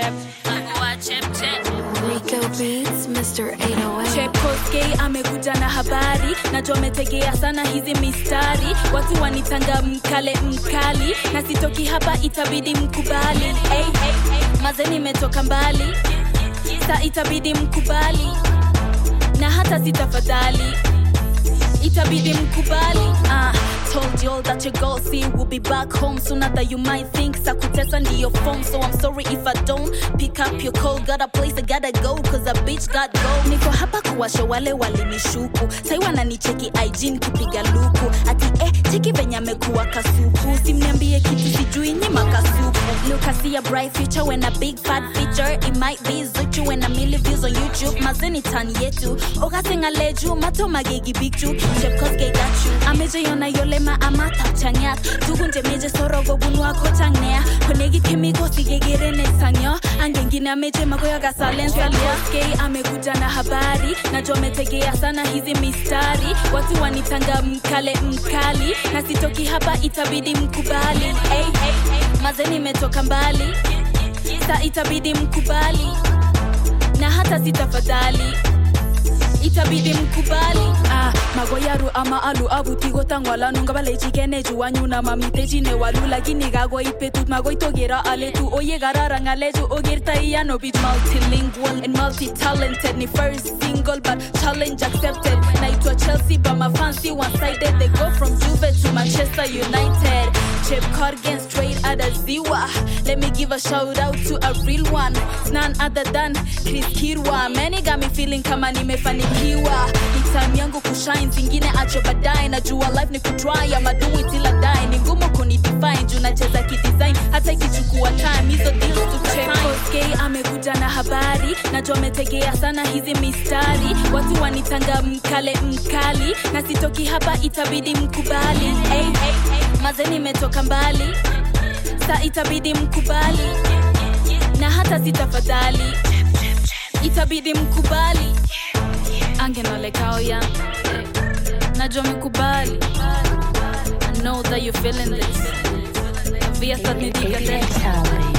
chep Agua chep chep Rico Beats, Mr. 808. Chepkoskei amekuja na habari najua ametegea sana hizi mistari watu wanitanga mkale mkali na sitoki hapa itabidi mkubali hey, hey, hey. maze nimetoka mbali sa itabidi mkubali na hata sitafadhali itabidi mkubali uh, told you all that your goal see will be back home sooner than you might think sakutesa ndiyo phone so i'm sorry if i don't pick up your call got a place i gotta go cause a bitch got go niko hapa kuwasha wale walinishuku sai wananicheki ig nikipiga luku ati eh cheki venye amekuwa kasuku simniambie kitu sijui nyima kasuku look i see a bright future when a big fat feature it might be zuchu when a million views on youtube mazeni tan yetu okasengaleju mato magegi bigju chepkosgeidachu amejeyona yolema amatapchang'at tugunje meje sorogo bunwako changnea konegi kemiko sigegerene sangyo angengine ameje magoyaga salensalioskei amekuja na habari najua ametegea sana hizi mistari watu wanitanga mkale mkali na sitoki hapa itabidi mkubali hey, hey, hey. maze nimetoka mbali sa itabidi mkubali na hata sitafadhali itabidi mkubali ah, magoyaru ama alu abutigotang'walanu ngabalechigeneju wanyuna mamitechine walu lakini kagoi betut magoi togero aletu oye kararan ng'alechu ogertaiyano bich multilingual and multi-talented ni first single but challenge accepted naitwa chelsea but my fancy one-sided they go from juve to manchester united chep corgan straight out of ziwa let me give a shout out to a real one it's none other than chris kirwa many got me feeling kama nimefanikiwa ni time yangu kushine zingine acho baadaye najua life ni kutry ama do it till I die ni ngumu kunidefine juu nacheza kidesign hata ikichukua time hizo deals tutakei amekuja na habari najua ametegea sana hizi mistari watu wanitanga mkale mkali na sitoki hapa itabidi mkubali hey, hey, hey. maze nimetoka mbali sa itabidi mkubali na hata sitafadhali itabidi mkubali angenolekao ya najua mekubali I know that you're feeling this Viasat nidiga Fatality.